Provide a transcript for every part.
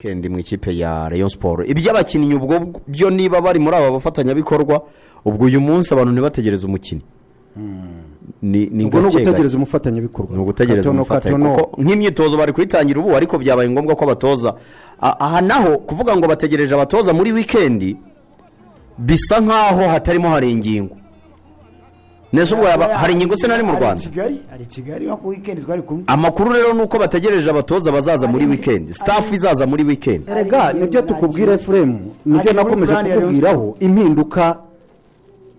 kendi mu ikipe ya Rayon siporo iby'abakinnyi ubwo byo niba bari muri aba bafatanyabikorwa ubwo uyu munsi abantu ntibategereze umukinnyi ni ni ubwo ni gake gake. ugutegereza umufatanyabikorwa ni ugutegereza Katono, umufatanyi katono. kuko nk'imyitozo bari kuyitangira ubu ariko byabaye ngombwa ko abatoza A- aha naho kuvuga ngo bategereje abatoza muri wikendi bisa nk'aho hatarimo hari ingingo neza ubwo yaba- hari ingingo se nari mu rwanda ari i kigali ari i kigali nko ku wikendi twari kumwe amakuru rero ni uko bategereje abatoza bazaza muri wikendi sitafu izaza muri wikendi erega nibyo tukubwira efuremu nibyo Hakiri nakomeje plan ya Rayon kukubwiraho impinduka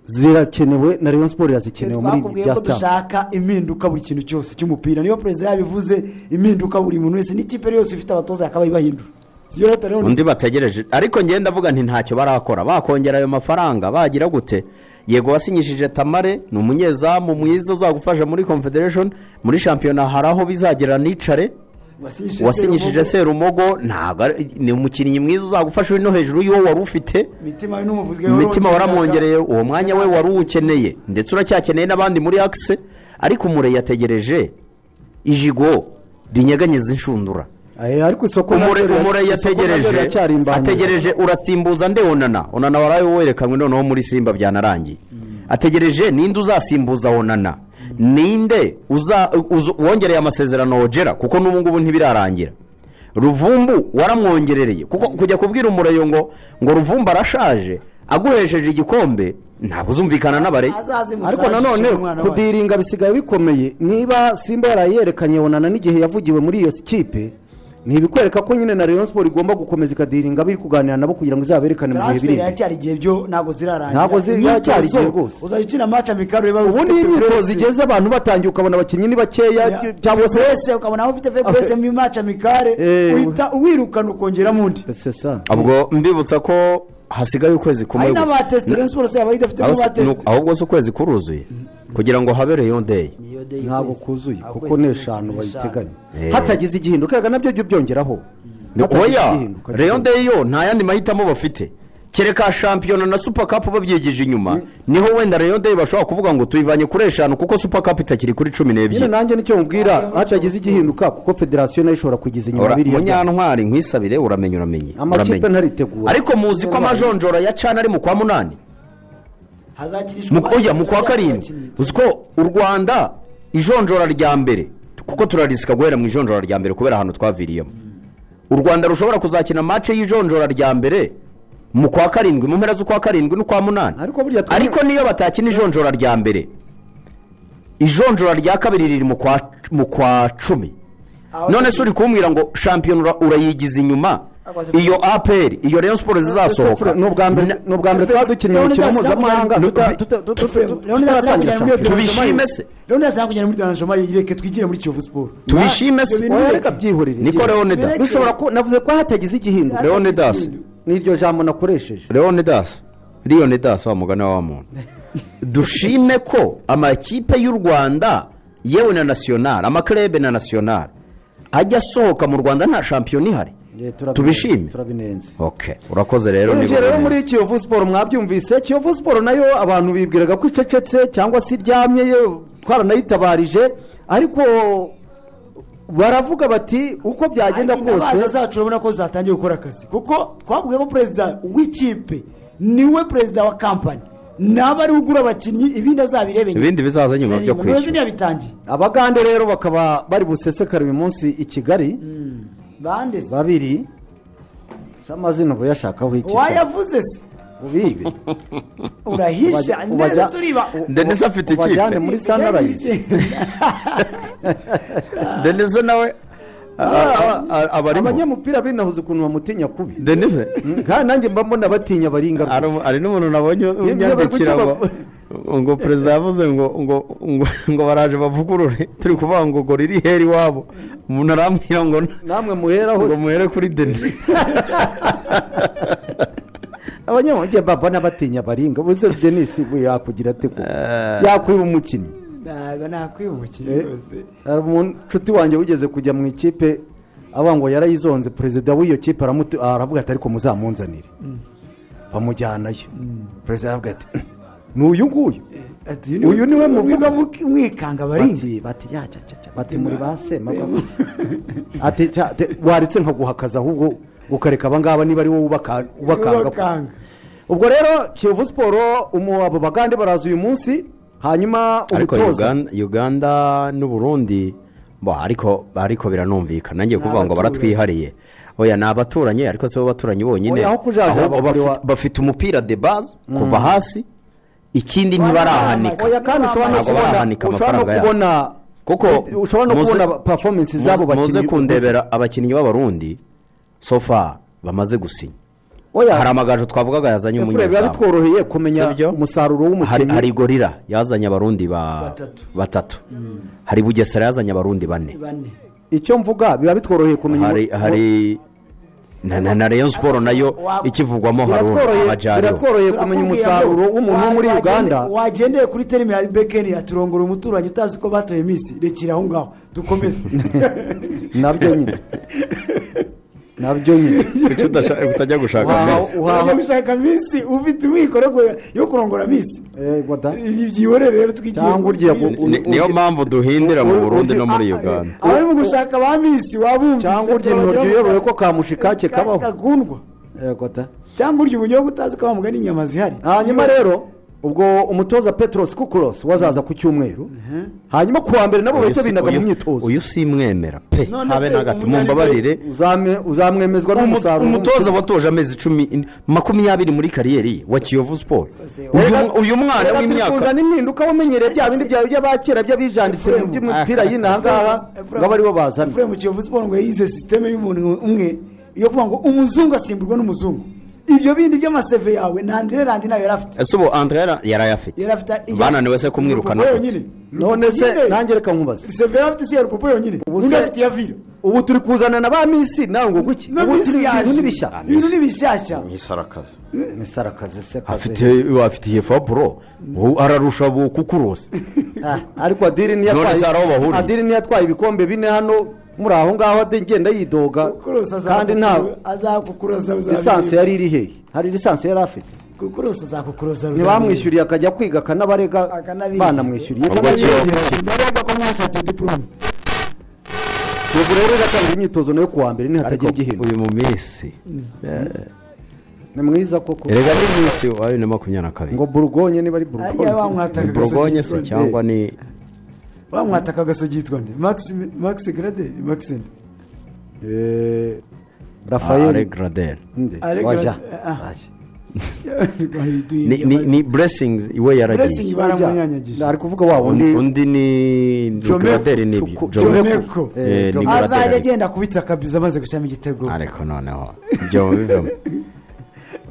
zirakenewe na rayon siporo irazikeneye muri ibi twakubwiye bya ko sitari dushaka impinduka buri kintu cyose cy'umupira niyo perezida yabivuze impinduka buri muntu wese n'ikipe yose ifite abatoza yakaba ibahindura siyo leta rero undi bategereje ariko ngenda avuga nti ntacyo barakora bakongera ayo mafaranga bagira gute yego wasinyishije tamare ni umunyezamu mwiza uzagufasha muri confederation muri shampiyona hari aho bizagera nicare wasinyishije wasinyishije Serumogo, serumogo ntabwo ari- ni umukinnyi mwiza uzagufasha uri no hejuru y'uwo wari ufite mitima we n'umuvuzi imitima waramwongereye uwo mwanya we wari uwukeneye ndetse uracyakeneye n'abandi muri akise ariko umure yategereje ijigo rinyeganyeza inshundura ariko isoko umure naryo rira- umure isoko naryo yategereje riracyari imbangamiye. ategereje urasimbuza nde onana onana waraye werekanwe noneho muri simba byanarangiye ategereje ninde uzasimbuza onana ninde uza- uzu- wongereye amasezerano wogera kuko n'ubu ngubu ntibirarangira ruvumbu waramwongerereye kuko kujya kubwira umureyo ngo ngo ruvumbu arashaje aguhesheje igikombe ntabwo uzumvikana n'abare ariko nanone kudiringa bisigaye bikomeye niba simba yarayerekanye onana n'igihe yavugiwe muri iyo kipe ni ibikwereka ko nyine na rayon siporo igomba gukomeza ikadiringa biri kuganira nabo kugira ngo izaberekane mu bihe biri transfer iracyari igihe byo ntabwo zirarangira Ntabwo zi- iracyari Imyitozo, igihe rwose. uzajya ukina match amikaro reba ubu ni imyitozo igeze abantu batangiye ukabona abakinnyi ni bakeya cyangwa se wese ukabona aho ufite febreze mu match amikare Eh, uhita uwirukana ukongeraho undi C'est ça. ubwo mbibutsa ko hasigaye ukwezi kumwe hari gusa n'abatesite rero siporo yaba idafite Aho si- n'abatesite ni- ahubwo se ukwezi kuruzuye kugira ngo habe reyo deyi ntabwo kuzuye kuko n'eshanu bayiteganya Eh. hatagize igihinduka reka nabyo jya ubyongeraho Ni- Hatagize oya igihinduka. reyo deyi yo nta yandi mahitamo bafite kereka shampiyona na supa kapu babyigije inyuma niho wenda reyo deyi bashobora kuvuga ngo tuyivanye kuri eshanu kuko supa kapu itakiri kuri cumi nyine n'ebyiri nanjye nicyo mubwira hatagize igihinduka kuko federasiyo nayo ishobora kugiza inyuma Ora, biriya byapa. munyantwari nkwisabire uramenye uramenye amakipe uramenye. ntaritegura ariko muzi ko amajonjora ya cana ari mu kwa munani hazakinishwa Mu- oya mu kwa abatesite karindwi bakinnyi. uzi ko u rwanda ijonjora rya mbere kuko turarisika guhera mu ijonjora rya mbere kubera ahantu twaviriyemo u rwanda rushobora kuzakina mace y'ijonjora rya mbere mu kwa karindwi mu mpera z'ukwa karindwi n'ukwa munani Ariko buriya twe- ariko niyo batakina ijonjora rya mbere ijonjora rya kabiri riri mu kwa mu kwa cumi Aho- none se uri kumbwira ngo shampiyona ura- urayigiza inyuma iyo aperi iyo rayon siporo zizasohoka ni ubwa mbere Na- ni ubwa mbere twaba dukina Leonidas umukino mpuzamahanga Leonidas tuta- tuta- tuta- tuta- tutaratangira Leonidas Leonidas shampiyona. Leonidas Tubishime se. Leonidas yakujyana muri danajoma yireke twigire muri kiyovu siporo tubishime Ibyo se bintu oya bireke. reka byihorere niko byihorere. leonidas bishobora ku- navuze ko hatagize igihinduka Leon- leonidas n'iryo jambo nakoresheje leonidas leonidas wa mugani wa muntu dushime ko amakipe y'u rwanda yewe na nasiyonari amakarebe na nasiyonari ajya asohoka mu rwanda nta shampiyona ihari Eh, turabine- tubishime turabinenze ok urakoze rero ni Yinjiye rero muri buri kiyovu siporo mwabyumvise kiyovu siporo nayo abantu bibwiraga ko icecetse cyangwa se iryamye ye- twaranayitabarije ariko baravuga bati uko byagenda Ariko intabaza kose zacu urabona ko zatangiye gukora akazi kuko twabwiye ko perezida w'ikipe niwe perezida wa kampani naba ariwe ugura abakinnyi ibindi azabirebe nyuma. ibindi bizaza nyuma byo Zaririmba. Ntibazi kwishyura ntiyabitangiye abagande rero bakaba bari busesekara uyu munsi i kigali bande se babiri si amazina uba uyashakaho iki wayavuze se ubibe urahisha Ubajya- ubajya- neza turiba denise afite ubajyane ikipe muri sanarayizi denise nawe a- a- a- aba arimo abanyamupira binahuze ukuntu bamutinya kubi denise Mm, kandi nanjye mba mbona batinya baringa Hari- hari n'umuntu nabonye unyandikira ngo ngo perezida yavuze ngo ngo ngo ngo baraje bavugurure turi kuvuga ngo ngo riri heri iwabo umuntu arambwira ngo n- namwe muheraho ngo muhere kuri deni abanyamujyi baba n'abatinya baringa uze denise we yakugira ate koko yakwiba umukinnyi ntabwo nakwibukira Eh, rwose hari umuntu- inshuti wanjye wigeze kujya mu ikipe avuga ngo yarayizonze perezida w'iyo kipe aramutu- aravuga ati ariko muzamunzanire bamujyanayo perezida aravuga ati ni uyu nguyu Ati, Uyu niwe muvuga muki- mwikanga baringa bati bati ya cya cya cya bati muri ba sema ati cya, te- waritse nkaguhakaza ahubwo ukareka abangaba niba ari wowe ubaka- ubakanga Ubakanga. ubwo rero kiyovu siporo umu- abo bagande baraza uyu munsi hanyuma ariko umutoza Uganda- uganda n'uburundi bo ariko ariko biranumvikana ngiye kuvuga ngo abaturanyi. baratwihariye oya ni abaturanyi ariko si bo baturanyi bonyine Oya, aho kujaja Ahubwo bakuri wa- bafite- bafite umupira de base kuva hasi ikindi Barahanika. ntibarahanika oya kandi ushobora no Ntabwo kubona barahanika ushobora no amafaranga yabo. kubona kuko ushobora no muze- kubona performance zabo muze- muze bakinnyi kundebera abakinnyi b'abarundi so far bamaze gusinya oya hari amagaju twavugaga yazanye Efure, biba umunyezamu bitworoheye Si kumenya byo? umusaruro hari, w'umukinnyi hari gorira yazanye abarundi ba Batatu. batatu hari bugesera yazanye abarundi bane bane icyo mvuga biba bitworoheye kumenya hari umu- hari na, na, na rayon sport nayo ikivugwamo Biratworoheye- haruna amajyariho biratworoheye kumenya umusaruro w'umuntu wo muri Wa- uganda wagende- wagendeye kuri terime ya bekeni aturongora umuturanyi utazi ko batoye minsi rekera aho ngaho dukomeze nabyo nyine nabyo nyine kuki udashaka kutajya gushaka Wahawe- amezi? uhaha- urajya gushaka minsi ufite umwiko yo- yo kurongora minsi Eh, wada. byihorere rero twigiye Cyangwa urya muri- gu- Ni- niyo mpamvu duhindira mu burundi no muri uganda abari mu gushaka ba minsi wabumvise Cyangwa urya turabagira intoryi mu- uyobore ko kamushikake kabaho. gakundwa Eh, wada. cyangwa urya ubunyobwa utazi ko bamuga n'inyama zihari hanyuma rero ubwo umutoza petros kukuros wazaza ku cyumweru hanyuma ku wa mbere nabo bahita binaga mu Uyu- myitozo uyu simwemera pe None habe se na gato umunyanigwe- mumbabarire Uzame- uzamwemezwa Umu- n'umusaruro umutoza w'umukinnyi. watoje amezi cumi makumyabiri muri kariyeri ye wa kiyovu siporo Uyu- uyu mwana Reka turi w'imyaka kuzana impinduka wamenyereye bya bindi byawe by'abakera by'abijanditse mu by'imipira y'inahangaha ngo abe aribo bazana mu kiyovu siporo ngo yize sisiteme y'umuntu umwe yo kuvuga ngo umuzungu asimburwa n'umuzungu ibyo bindi by'amaseve yawe nandire randi nayo yari afite ese ubu andre yara- yari ayafite yari afite iya- bananiwe se kumwirukana Rupopo gute? yonyine none se Nyine, nanjye reka nkubaze seve yari afite si ya rupopo yonyine Ubu undi se- afite iya vira ubu turi kuzana na ba misi nawe ngo guki No, ubu Miss turi yaje. ibintu n'ibishya ibintu ni bishyashya nk'isarakazi misarakazi se afite afite iyi faburo ubu ararusha bukukurose Ah, ariko adiri niyo None atwaye se hari aho bahuriye? adiri niyo atwaye ibikombe bine hano muri aho ngaho ade- agenda yidoga kukurusa kandi nta azakukurusa lisansi yari iri hehe hari lisansi yari afite kukurusa azakukurusa ntibamwishyuriye akajya kwiga akanabarega Akanabirya. banamwishyuriye Ubwo kiyovu- Narega ko mwashatse diplome ubu rero iratangira imyitozo nayo kuwa mbere nihatagira igihembo uyu mu minsi ni mwiza koko erega ni minsi wa bibiri na makumyabiri na kabiri ngo burugonye niba ari burugonye ariya bamwataka ni borgonye se cyangwa ni bamwataka agasogitwa nde max max grade max Eh, ale rafayeli gradel Nde? Ale wajya Gra- ah. Wajya. Ni- ni ni blessings iwe Blessing yaragiye baramunyanyagije ari kuvuga wa undi wundi undi ni ni Jomeko. gradel ni ibyo Chuku- Jomeko. Jomeko. Eh, ni Jomeko. gradel azajya ariko. agenda akubita akabiza amaze gushyiramo igitego ariko noneho ibyo bivamo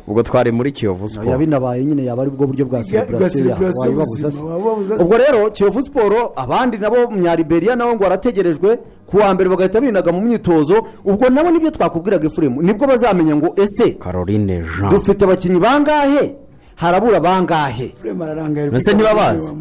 ubwo twari muri kiyovu oya siporo binabaye nyine yaba ari bwo buryo bwa Bwa- bwa celebration ya- celebration wayibabuza se. ubuzima, wababuza se. ubwo rero kiyovu siporo abandi nabo munyariberiya nabo ngo barategerejwe ku wa mbere bagahita binaga mu myitozo ubwo nabo nibyo twakubwiraga efuremu nibwo bazamenya ngo ese caroline jean dufite abakinnyi bangahe harabura bangahe Prema ararangaye Mbese ntibabazi?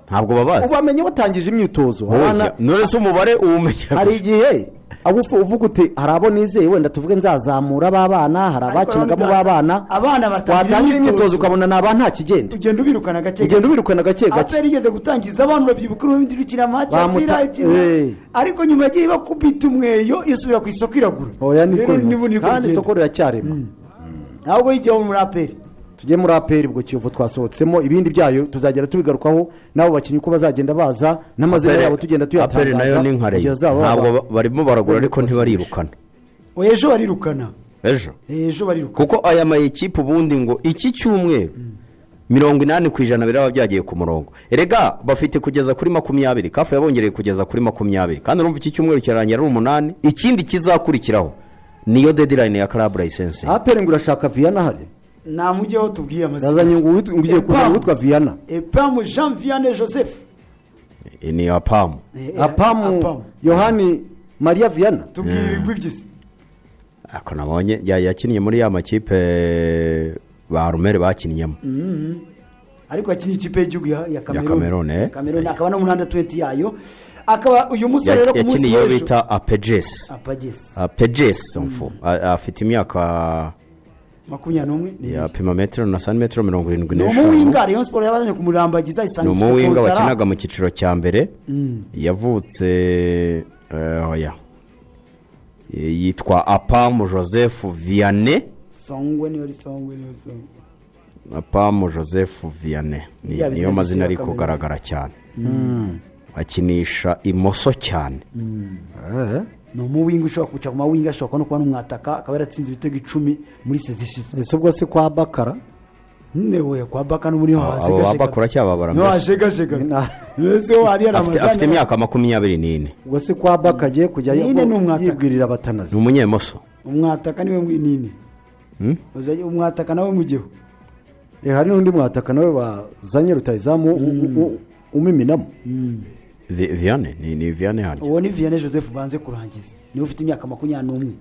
ntabwo babazi ubamenye batangije imyitozo Oya, Abana- none se umubare uwumenya hari igihe abo ufu- uvuga uti hari abo nizeye wenda tuvuge nzazamura b'abana hari Ariko abakinagamo bamutaza- b'abana abana batangira watangira imyitozo imyitozo. ukabona ni aba nta kigenda ugenda ubirukana gake ugenda ubirukana gake gake aperi igeze gutangiza abantu babyibuka urumva irukina maci Bamuta- Eh. ariko nyuma yagiye bakubita umweyo isubira ku isoko iragura oya niko Rero bimeze. nibu- niko kandi bigenda. isoko riracyarema ahubwo yijyaho muri aperi tujye muri aperi ubwo kiyovu twasohotsemo ibindi byayo tuzagera tubigarukaho n'abo bakinnyi uko bazagenda baza n'amazina Aperi- yabo tugenda aperi nayo ni nka reyo tuyatangaza ntabwo ba- barimo baragura ariko ntibarirukana oya ejo barirukana ejo ejo barirukana kuko aya mayikipe ubundi ngo iki cyumweru mirongo inani ku ijana biraba byagiye ku murongo erega bafite kugeza kuri makumyabiri kafu yabongereye kugeza kuri makumyabiri kandi urumva iki cyumweru kirarangira ari umunani ikindi kizakurikiraho niyo dedirayini ya karabu layisensi aperi ngo urashaka viyana hari nta mujyeho tubwire amazina yazanye ngo uwit- ngo ugiye kuzana uwitwa viyana epamu jean vianney joseph ni iya pamu Eh, eh, apamu yohani mariya viyana tubwire ibigwi by'isi ako nabonye ya- yakinnye muri ya makipe ba rumere bakinnyeho ariko akina ikipe y'igihugu ya ya Cameroon, kameruni eh. kameruni akaba no mu nanda tuwenti yayo akaba uyu musore rero ku munsi yakinnye iyo w'ejo bita apegesi apagesi apegesi mfu A- afite imyaka makumyabiri n'umwe ni ya pima metero na santimetero mirongo irindwi ni n'eshanu umuwinga rayon siporo yabazanye kumurambagiza ni isanga ifite umuwinga Kotara. wakinaga mu cyiciro cya mbere yavutse eh, oya Eh, yitwa apamu joseph vianney songwe niyo risongwe niyo risongwe apamu joseph vianney ni- Biriya niyo bizina mazina ari byitwa kugaragara cyane akinisha imoso cyane ni umuwinga ushobora kwicara ku mawinga ashobora kuba no kuba n'umwataka akaba yaratsinze ibitego icumi muri sezi ishize ese ubwo si kwa bakara newe kwa baka n'ubu niho abo babakora cyangwa babara niho mbese hashegashega Na- mbese ho hariya ni Afite- amazani afite imyaka makumyabiri n'ine ubwo si kwa baka agiye kujya Nyine ni yibwo- umwataka. yibwirira ni abatanazi umunyemoso umwataka niwe mwinini Hmm? Uzajya- umwataka nawe mugiho Eh, hari n'undi mwataka nawe bazanye rutayizamu u- u- umiminamo Vi- vianney ni ni vianney harya uwo ni vianney joseph banze kurangiza niwe ufite imyaka makumyabiri n'umwe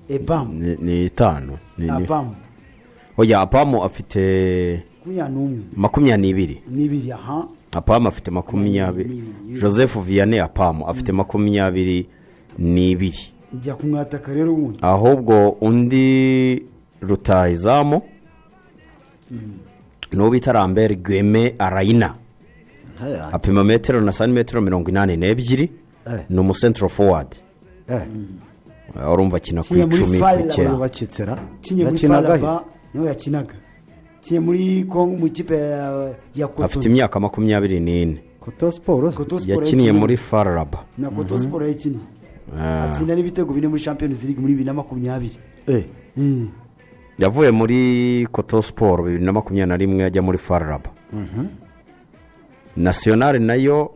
epamu ni ni itanu ni- ni- apamu oya apamu afite makumyabiri n'umwe makumyabiri n'ibiri n'ibiri aha apamu afite makumyabiri Makumyabiri. joseph vianney apamu afite makumyabiri n'ibiri njya kumwataka rero ubundi ahubwo undi rutahizamu n'uwo bita rambere gweme arayina apima metero na santimetero mirongo inani n'ebyiri Eh. ni umusentro fowadi urumva akina ku Kiriya muri icumi Fire ku cyenda Lab. bakitsera kinye muri faraba niho yakinaga kinye muri kongo mu ikipe ya- ya afite koto imyaka makumyabiri n'ine koto siporo koto siporo yakiniye yakinnye. muri fararaba na koto siporo yakinnye Ah. atsinda n'ibitego bine muri champions league muri bibiri na makumyabiri Eh, Mm. yavuye muri koto siporo bibiri na makumyabiri na rimwe ajya muri fararaba nasiyonari nayo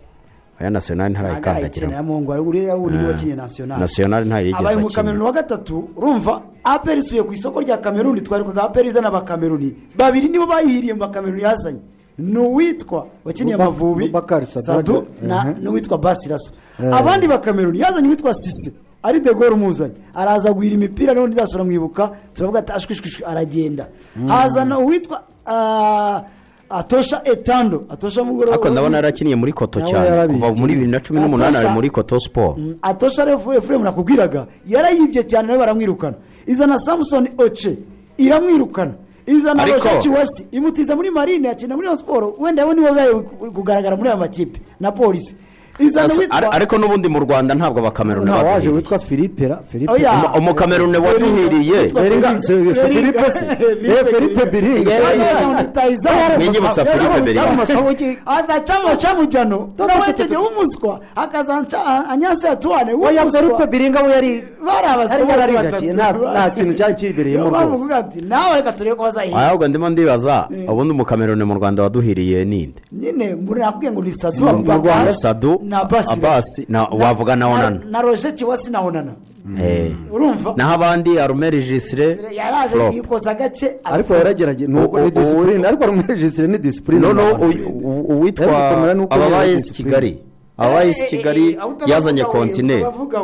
aya nasiyonari ntarayikina ntarayikandagiramo yamungu uriya wundi niwe Ah. wakinnye national nasiyonari ntayigeze abaye mu akina kameruni wa gatatu urumva aperi isuye ku isoko rya kameruni twarukaga aperi izana abakameruni babiri nibo bayihiriye mu bakameruni yazanye ni uwitwa wakiniye Buba- amavubi Bubakari Sadade. sadu na Mhm. n'uwitwa basiraso Eh. abandi bakameruni yazanye uwitwa sise ari de gaulle umuzanye araza guhira imipira noneho ndazasura mwibuka turavuga ati ashwishwishwi aragenda hazana uwitwa ah, atosha etando atosha mugoroba ariko ndabona yarakiniye muri koto Nawe cyane yarabikiye. kuva muri bibiri na cumi n'umunani ari Atosha- muri koto siporo Mm, atosha refu efuremu nakubwiraga yarayibye cyane nawe baramwirukana izana samusoni oce iramwirukana izana Ariko- roshaci wasi imutiza muri marine akina muri Rayon siporo wenda we niwe uzajya kugaragara muri aya makipe na polisi izana Asa- ar- witwa ariko n'ubundi mu rwanda ntabwo abakameruni nta waje baduhiriye witwa filipe ra filipe Oya. Umu- umukameruni waduhiriye Witwa- Beringa- se- se- Filipe se. Eh, Filipe Biringa. Yewe, Yewe, yewe, rutahizamu. Niyibutsa Yewe, Filipe Biringa. amasomo ki- azacamo camo jano nawe icyo gihe w'umuswa akazanca anyanse yatuwane oya filipe biringa we yari bari Hari abaswa yari aridakiye, nta- nta kintu cyari kibereyemo rwose. ati nawe reka turebe ko bazahira ahubwo ndimo ndibaza ubundi umukameruni mu rwanda waduhiriye ninde nyine muri nakubwiye ngo ni sadu Mu- mu Abubakar Rwanda, Sadu, na Abasi Abasi, na- Na- wavuga na Onana. na roje kiwasi na onana Eh. urumva naho abandi arumeri jisire yaraje Flop. yikoza gake ariko ariko- yaragerageje nubwo U- ni u- disipurine ariko rumejisire ni disipurine noneho Abantu uyu- beza. u- uwitwa Yari gukomera n'uko yari ababayesi disipurine. kigali ababayesi Eh, eh, eh, kigali eh, aho utavuga yazanye we, kontineri utabavuga